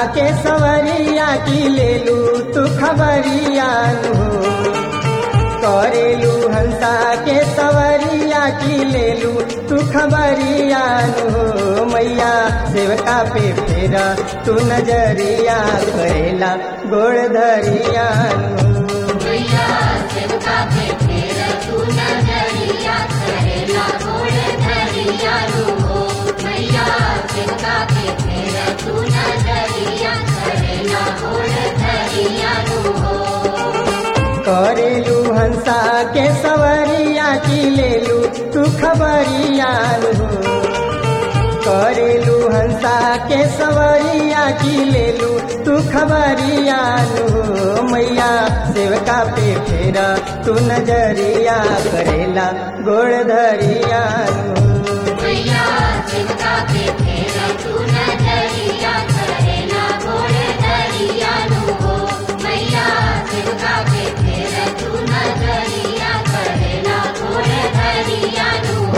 के सवरिया की लेलू तू खबरियान हो करेलू हंसा के सवरिया की लेलू तू खबरियान हो मैया सेवका पे फेरा तू नजरिया करेला गोड़ धरियान हो मैया सेवका पे फेर तू नजरिया करेला गोड़ धरिया हो मैया सेवका पे फेर तू नजरिया करेला गोड़ धरिया हो करेलू हंसा के सवरिया की लेलू तू खबरियान हो करेलू हंसा के सवरिया की लेलू तू खबरियान हो मैया सेवका पे फेरा तू नजरिया करेला गोड़ धरियान हो मैया सेवका पे फेर तू नजरिया करेला गोड़ धरिया हो मैया सेवका पे फेर तू नजरिया करेला गोड़ धरिया हो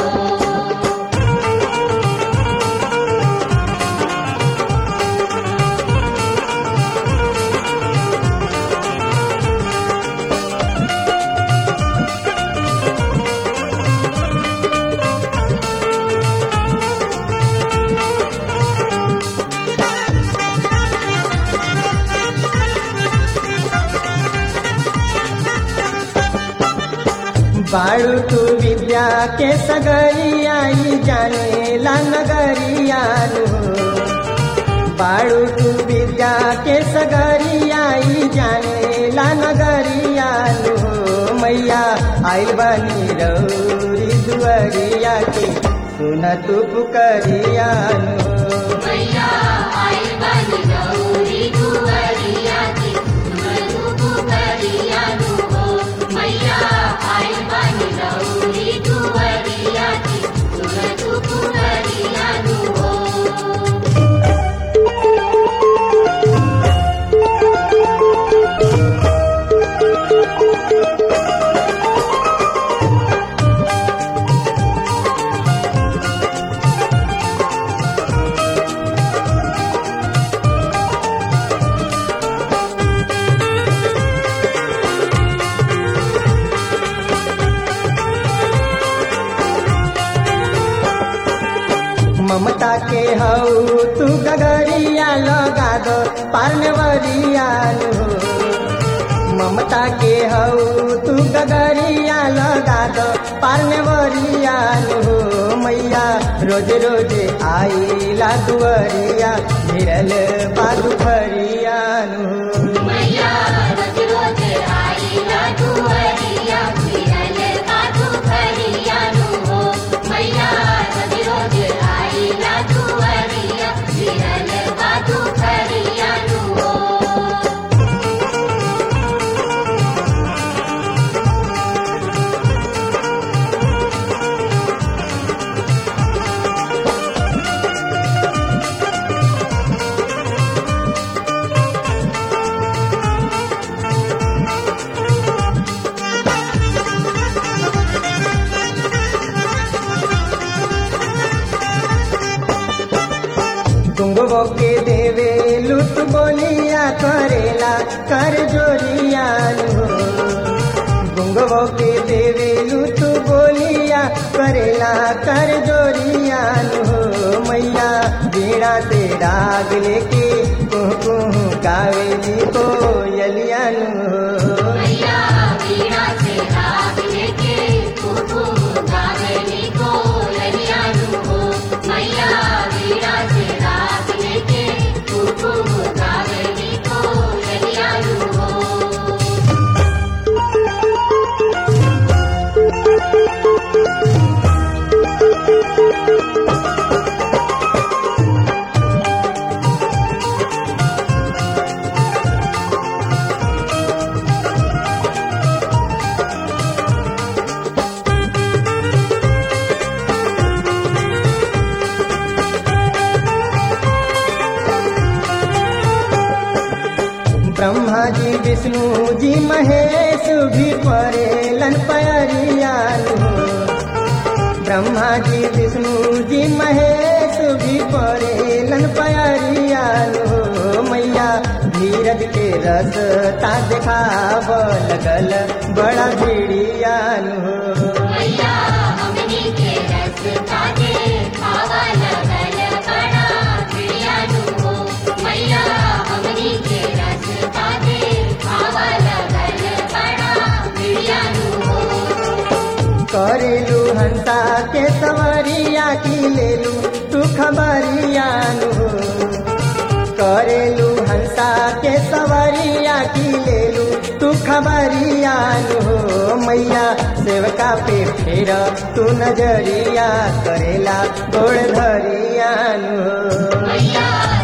बाड़ू तू विद्या के सगरियाई जाने ला नगरियान हो बाड़ू तू विद्या के सगरियाई जाने ला नगरियान हो मैया आई बनी रौरी दुअरिया के सुन तू पुकरियान हो मैया आई बन गौरी दुवरिया की तुमरू पुकरिया हो मैया आई बन गौरी दुवरिया की तुमरू पुकरिया हो ममता के हऊ तू गगरिया लगा दो पार्नवरियान हो ममता के हऊ तू गगरिया लगा दो पार्नवरियान हो मैया रोज रोज आईला दुअरिया भिरल बादु फरियान हो मैया रोज रोज आई ना दुवरिया फिरल काठू फरिया हो मैया रोज रोज आई ना दुवरिया फिरल काठू फरिया हो गुंगो के देवे लुट बोलिया करेला कर जोरियान हो गुंगो के देवे लुट बोलिया करेला कर जोरियान हो मैया बीड़ा से राग लेके कुह कुह कावेली को यलियान हो मैया वीणा से राग लेके कुकुम गावेली को ललियानु हो मैया वीणा से राग लेके कुकुम गावेली को ललियानु हो ब्रह्मा जी विष्णु जी महेश भी परेलन पयरियान हो ब्रह्मा जी विष्णु जी महेश भी परेलन पयरियान हो मैया रसता देखाव लगल बड़ा भिड़ियान हो मैया हमनी के रस्ता देखावा लगल बड़ा प्रियानु हो मैया हमनी के रस्ता देखावा लगल बड़ा प्रियानु हो करेलू हंसा के सवरिया की लेलू तू खबरियान हो करेलू हंसा के सवरिया की लेलू तू खबरियान हो मैया सेवका पे फेर तू नजरिया करेला गोड़ धरियान हो मैया